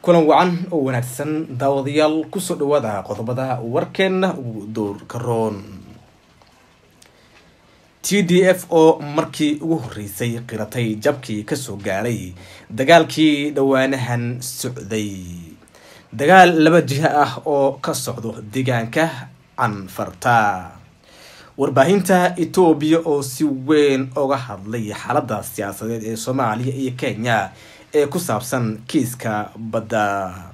kulan wacan oo wanaagsan daawadayaal kusoo dhawaada qodobada warkeena ugu dowrka roon t d f oo markii ugu horeysay qiratay jabkii kasoo gaaray dagaalkii dhowaanahan socday dagaal laba jiha ah oo ka socdo deegaanka canfarta warbaahinta etoobiya oo si weyn oga hadlay xaalada siyaasadeed ee soomaaliya iyo kenya ee ku saabsan kiiska badda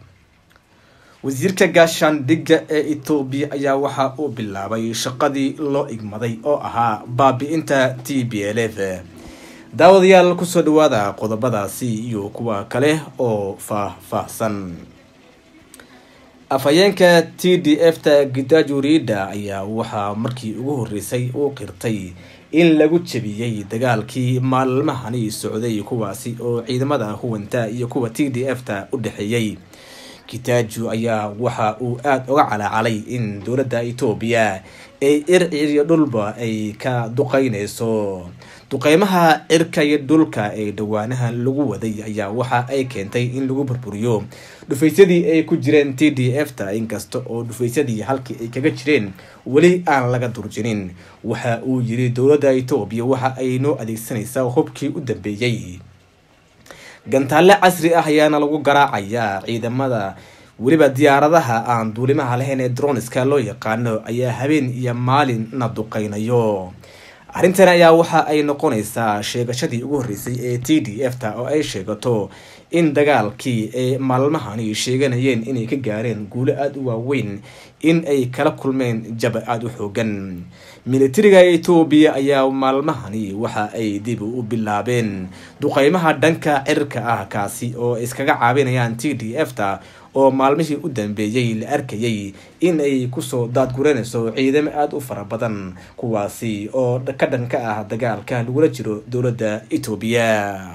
wasiirka gaashaandhigga ee etoobiya ayaa waxa uu bilaabay shaqadii loo igmaday oo ahaa baabi-inta t b l f daawadayaal kusoo dhawaada qodobadaasi iyo kuwa kale oo faah-faahsan afhayeenka t d f ta gidajurida ayaa waxaa markii ugu horeysay uu qirtay in lagu jebiyey dagaalkii maalmahani socday kuwaasi oo ciidamada huwanta iyo kuwa t d f ta u dhexeeyey kitaju ayaa waxa uu aada uga calaacalay in dowladda etoobiya ay ircir iyo dhulba ay ka duqeyneyso duqeymaha cirka iyo dhulka ee dhawaanaha lagu waday ayaa waxa ay keentay in lagu burburiyo dhufaysadii ay ku jireen t d f ta inkasta oo dhufaysadii halkii ay kaga jireen weli aan laga durjinin waxa uu yiri dowladda etoobiya waxa ay noo adeegsanaysaa hubkii u dambeeyey gantaalle casri ah ayaana lagu garaacayaa ciidamada weliba diyaaradaha aan duulimaha lahayn ee droniska loo yaqaano ayaa habeen iyo maalinna duqeynayo arrintan ayaa waxa ay noqonaysaa sheegashadii ugu horreysay ee t d f ta oo ay sheegato in dagaalkii ay maalmahani sheeganayeen inay ka gaareen guulo aada u waaweyn in ay kala kulmeen jaba aada u xoogan militariga etoobiya ayaa maalmahani waxa ay dib u bilaabeen duqeymaha dhanka cirka ah kaasi oo iskaga caabinayaan t d f ta oo maalmihii u dambeeyey la arkayay in ay kusoo daadguranayso ciidamo aada u fara badan kuwaasi oo ka dhanka ah dagaalka lagula jiro dowladda etoobiya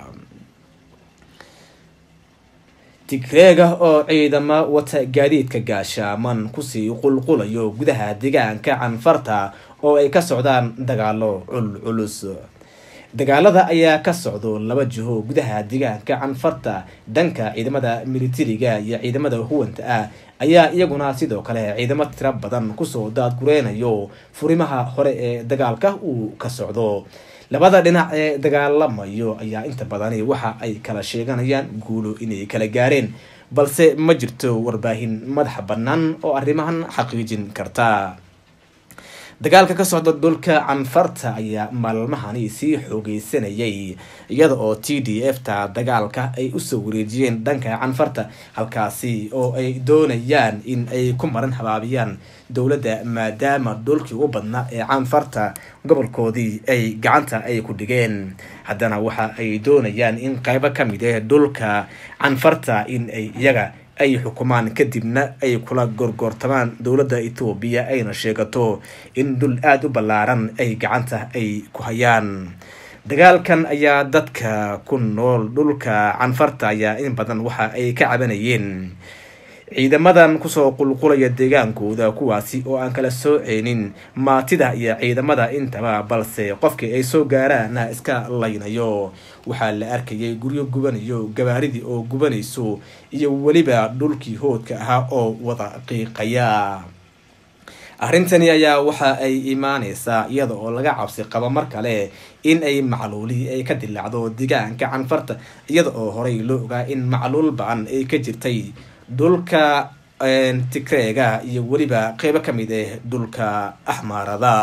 tigreega oo ciidamo wata gaadiidka gaashaaman kusii qulqulayo gudaha deegaanka canfarta oo ay ka socdaan dagaalo culculus dagaalada ayaa ka socdo laba jiho gudaha deegaanka canfarta dhanka ciidamada militariga iyo ciidamada huwanta ah ayaa iyaguna sidoo kale ciidamo tiro badan kusoo daadgureynayo furimaha hore ee dagaalka uu ka socdo labada dhinac ee dagaalamayo ayaa inta badani waxa ay kala sheeganayaan guulo inay kala gaareen balse ma jirto warbaahin madaxa bannaan oo arrimahan xaqiijin karta dagaalka ka socda dhulka canfarta ayaa maalmahani sii xoogeysanayay iyada oo t d f ta dagaalka ay usoo wareejiyeen dhanka canfarta halkaasi oo ay doonayaan in ay ku maran habaabiyaan dowladda maadaama dhulkii u badnaa ee canfarta gobolkoodii ay gacanta ay ku dhigeen haddana waxa ay doonayaan in qeybo ka mid ah dhulka canfarta in ay iyaga ay xukumaan kadibna ay kula gorgoortamaan dowladda etoobiya ayna sheegato in dhul aada u ballaaran ay gacanta ay ku hayaan dagaalkan ayaa dadka ku nool dhulka canfarta ayaa in badan waxa ay ka cabanayeen ciidamadan kusoo qulqulaya deegaankooda kuwaasi oo aan kala sooceynin maatida iyo ciidamada intaba balse qofkii ay soo gaaraana iska laynayo waxaa la arkayay guryo gubanayo gabaaridii oo gubanayso iyo weliba dhulkii hoodka ahaa oo wada qiiqaya arrintani ayaa waxa ay imaaneysaa iyada oo laga cabsi qabo mar kale in ay macluuli ay ka dilaacdo deegaanka canfarta iyada oo horey loo ogaa in macluul ba-an ay ka jirtay dhulka tigreega iyo weliba qeybo ka mid ah dhulka axmaarada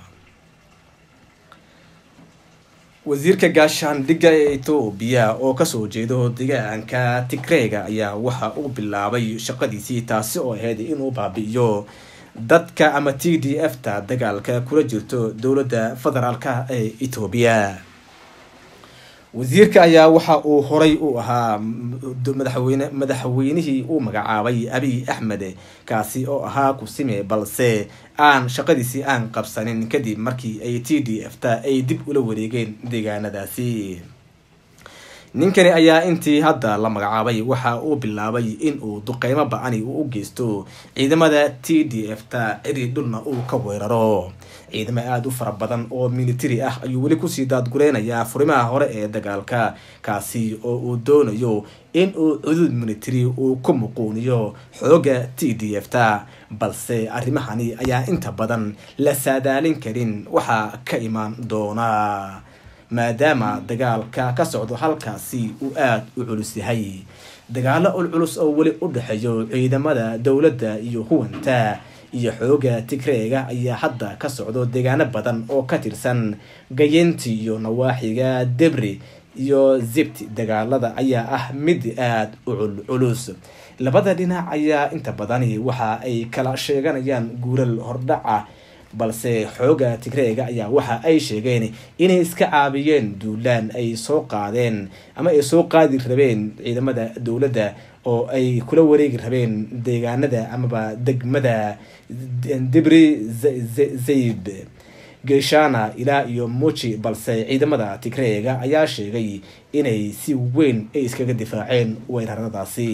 wasiirka gaashaandhigga ee etoobiya oo kasoo jeedo deegaanka tigreega ayaa waxa uu bilaabay shaqadiisii taasi oo ahayd inuu baabi-iyo dadka ama t d f ta dagaalka kula jirto dowladda federaalka ee etoobiya wasiirka ayaa waxa uu horay u ahaa madaxweyne madaxweynihii uu magacaabay abiy axmed kaasi oo ahaa kusime balse aan shaqadiisii aan qabsanin kadib markii ay t d f ta ay dib ula wareegeen deegaanadaasi ninkani ayaa intii hadda la magacaabay waxa uu bilaabay in uu duqeymo ba-ani uu u geysto ciidamada t d f ta ciri dhulna uu ka weeraro ciidamo aada u fara badan oo military ah ayuu weli kusii daadgureynayaa furimaha hore ee dagaalka kaasi oo uu doonayo in uu cudud military uu ku muquuniyo xooga t d f ta balse arrimahani ayaa inta badan la saadaalin karin waxaa ka imaan doona maadaama dagaalka ka socdo halkaasi uu aada u culus yahay dagaalo ulculus oo weli u dhexeeyo ciidamada dowladda iyo huwanta iyo xooga tigreega ayaa hadda ka socdo deegaano badan oo ka tirsan gayeenti iyo nawaaxiga debri iyo zibti dagaalada ayaa ah mid aada u culculus labada dhinac ayaa inta badani waxa ay kala sheeganayaan guural hordhaca balse xooga tigreega ayaa waxa ay sheegeen inay iska caabiyeen duulaan ay soo qaadeen ama ay soo qaadi rabeen ciidamada dowladda oo ay kula wareegi rabeen deegaanada amaba degmada dibri zayb geshana ilaa iyo muji balse ciidamada tigreega ayaa sheegay inay si weyn ay iskaga difaaceen weeraradaasi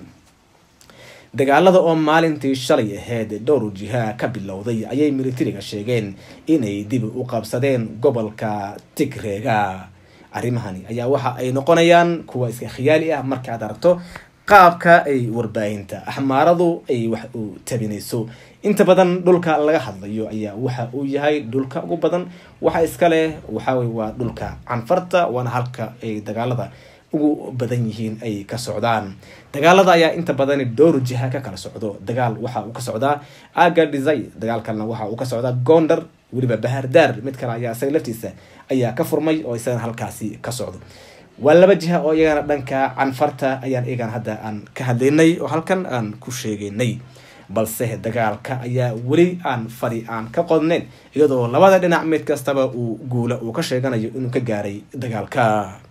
dagaalada oo maalintii shalay ahayd dhowr jiha ka bilowday ayay militariga sheegeen inay dib u qabsadeen gobolka tigreega arrimahani ayaa waxa ay noqonayaan kuwa iska khiyaali ah markaad aragto qaabka ay warbaahinta axmaaradu ay wax u tabinayso inta badan dhulka laga hadlayo ayaa waxa uu yahay dhulka ugu badan waxa iska leh waxawey waa dhulka canfarta waana halka ay dagaalada ugu badan yihiin ay ka socdaan dagaalada ayaa inta badan dhowr jiha ka kala socdo dagaal waxa uu ka socdaa aga desay dagaal kalena waxa uu ka socdaa gondar weliba bahardaar mid kale ayaa isaga laftiisa ayaa ka furmay oo isagana halkaasi ka socdo waa laba jiha oo iyagana dhanka canfarta ayaan iyagana hadda aan ka hadlaynay oo halkan aan ku sheegaynay balse dagaalka ayaa weli aan fari aan ka qodnayn iyadoo labada dhinac mid kastaba uu guula uu ka sheeganayo inuu ka gaaray dagaalka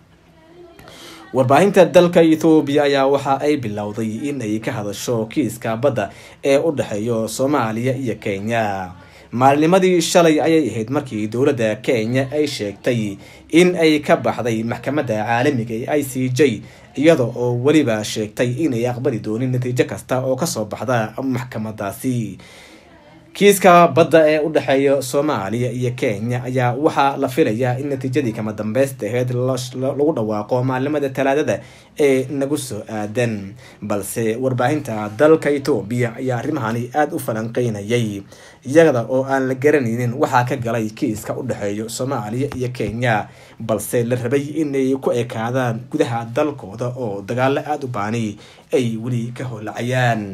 warbaahinta dalka ethoobiya ayaa waxa ay bilowday in ay ka hadasho kiiska badda ee u dhexeeyo soomaaliya iyo kenya maalnimadii shalay ayay ahayd markii dowladda kenya ay sheegtay in ay ka baxday maxkamadda caalamiga ee i c j iyada oo weliba sheegtay inay aqbali doonin natiijo kasta oo kasoo baxda maxkamadaasi kiiska badda ee u dhexeeya soomaaliya iyo kenya ayaa waxaa la filayaa in natiijadii kama dambeysta aheyd lagu dhawaaqo maalimada talaadada ee nagu soo aadan balse warbaahinta dalka etoobiya ayaa arrimahani aada u falanqeynayay iyada oo aan la garanaynin waxaa ka galay kiiska u dhexeeya soomaaliya iyo kenya balse la rabay inay ku ekaadaan gudaha dalkooda oo dagaalo aada u baani ay weli ka howlacayaan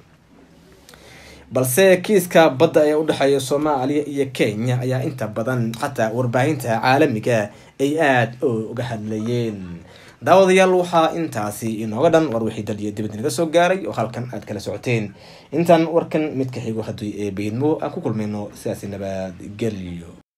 balse kiiska badda ee u dhexeeya soomaaliya iyo kenya ayaa inta badan xataa warbaahinta caalamiga ay aada uga hadlayeen daawadayaal waxaa intaasi inooga dhan war wixii dal iyo dibad naga soo gaaray oo halkan aad kala socoteen intaan warkan mid ka xigo haddii ee beydmo aan ku kulmayno sidaasi nabadgelyo